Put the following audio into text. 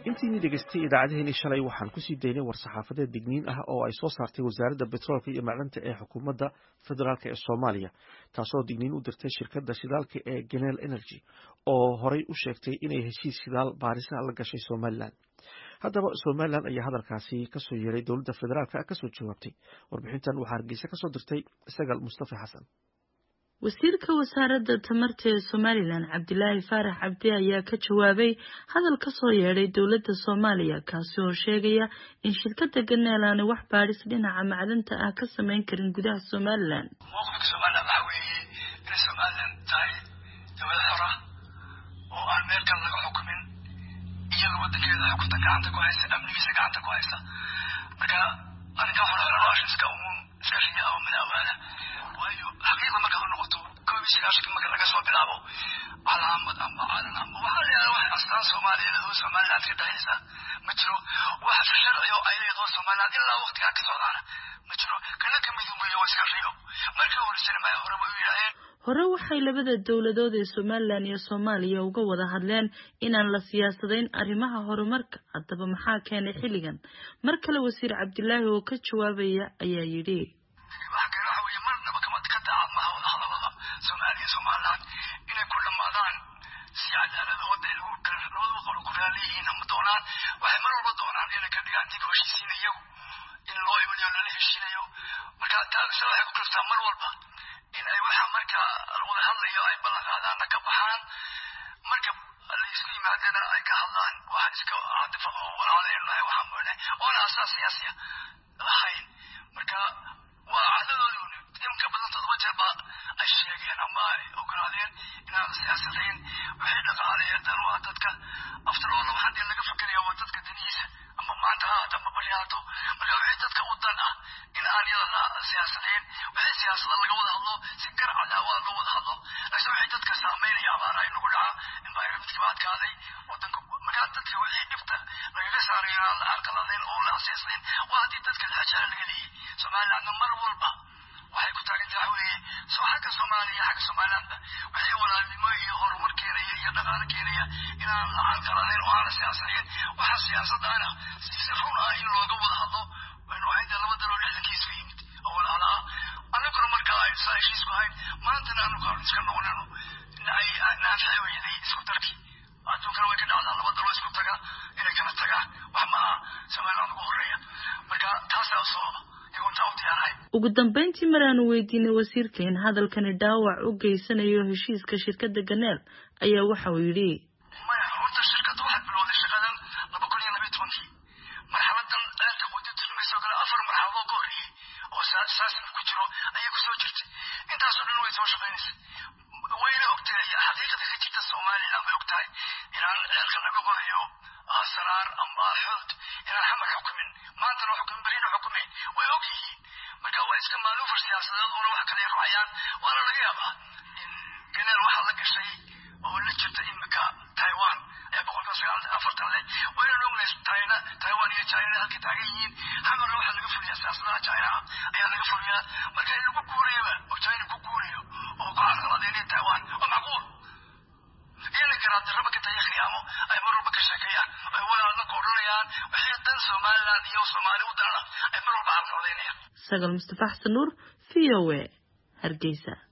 intiini dhegaystay idaacadeheeni shalay waxaan kusii daynay war-saxaafadeed digniin ah oo ay soo saartay wasaaradda betroolka iyo macdanta ee xukuumadda federaalk ee soomaaliya taasoo digniin u dirtay shirkadda shidaalka ee genel energy oo horey u sheegtay inay heshiis shidaal baarisa la gashay somalilan haddaba somalilan ayaa hadalkaasi kasoo yeeray dowladda federaalk kasoo jawaabtay warbixintan waxaa hargeysa kasoo dirtay sagal mustafa xasan wasiirka wasaaradda tamarta ee somalilan cabdilaahi faarax cabdi ayaa ka jawaabay hadal kasoo yeedhay dowladda soomaaliya kaasi oo sheegaya in shirkada ganeel aanay wax baadhis dhinaca macdanta ah ka sameyn karin gudaha somalilan mowqifka somalilan waxaa weeye inay somalilan tahay dowlad xora oo aan meel kale laga xukumin iyada wadankeeda xukunta gacanta ku haysa amnigiisa gacanta ku haysa marka arrinkaa xorxoralaasha iska umuum iska riya oo madaawaana waayo xaqiiqda markaad u noqoto koob iyo sagaashanka marka laga soo bilaabo calaamad ama calan ama waxaa la yidhahda wax astaan soomaaliya ladoo somaliland ka dhexaysa ma jiro wax sharci oo ay leedaho somaliland ilaa waqtigaa ka socdaana ma jiro kana ka midoobeeyo waa iska riyo markii horeysana maya hore bay u yidhaaheen hore waxay labada dowladood ee somalilan iyo soomaaliya uga wada hadleen inaan la siyaasadayn arrimaha horumarka haddaba maxaa keenay xilligan mar kale wasiir cabdilaahi oo ka jawaabaya ayaa yidhi somaliland inay ku dhamaadaan si cadaalada wada labada qolo ku raaliyihiin ama doonaan waxay mar walba doonaan inay ka dhigaan dib heshiisiin iyagu in loo iwaliyo lala heshiinayo marka taase waxay ku kalftaa mar walba in ay waxa marka wada hadlayo ay ballan qaadaanna ka baxaan marka laisku yimaadana ay ka hadlaan waxa iska hadfa oo walaaleenahay waxaa moodne oona asaas siyaasiya lahayn marka waa cadadoodu imka badan todoba jeer ba ay sheegeen ama ay ogolaadeen inaan siyaasadayn waxay dhaqaaleeyeen dan waa dadka aftaloola waxaan dee laga fikiraya waa dadka danihiisa ama maanta ha haato ama bari haato marka waxay dadka u dan ah in aan yada la siyaasadayn waxay siyaasada laga wada hadlo si gar cadaawa loo wada hadlo laakiin waxay dadka saameynaya abaara ay nagu dhaca environmentka baa adkaaday wadanka markaa dadka wixii dhibta lagaga saarayo aan la carqaladayn oo la asiisayn waa haddii dadka laxajalo laga leeyay somalilandna mar walba waxay ku taagan tahay weeye soo xagga soomaaliya xagga somalilandba waxay walaalnimo iyo horumar keenaya iyo dhaqaale keenaya inaan la carqaladayn oo aan la siyaasadayn waxa siyaasadana si run ah in looga wada hadlo waynu ahayn dee laba daloo lixdankiisku yimid oo walaala ah annaguna marka ay saa heshiisku ahayn maantana anu kaan iska noqonano ay naafici weyday isku darkii adduunkana way ka dhacdaa laba daloo isku taga inay kala tagaan wax ma aha somaliland ugu horeeya marka taasaa sababa ugu dambeyntii mar aanu weydiinay wasiirka in hadalkani dhaawac u geysanayo heshiiska shirkadda ganeel ayaa waxa uu yidhi maya horta shirkadda waxay bilowday shaqadan laba kun iyo labayo tobankii marxaladan ceelka qudi turmayso kale afar marxaladoo ka horreeyey oo saasina ku jiro ayay kusoo jirtay intaasoo dhan way soo shaqaynaysay wayna ogtahay xaqiiqada ka jirta somaliland way ogtahay inaan ceelka laga qodayo saraar amba xood inaan xamar xukumin maantana xukumin berina xukumayn way og yihiin marka waa iska maaluufar siyaasadeed una wax kale raacayaan waana laga yaabaa in ganeel waxaa la gashay oo la jirta imika taiwan ee boqolkiiba sagaal afartan leh waynan ognahay china taiwan iyo china halkay taagan yihiin xamarna waxaa laga fuliyaa siyaasadaha china ayaa laga fuliyaa marka in lagu guurayaba oo china ku guurayo oo ku carqaladeynaya taiwan waa macquul iyana garaaddarraba ka tayo khiyaamo ay mar walba ka sheekeeyaan ay walaalna ka odhanayaan waxay dan somaliland iyo soomaali u danana ay mar walba carqaladeynayaan sagal mustafa xasan nuur v o a hargeysa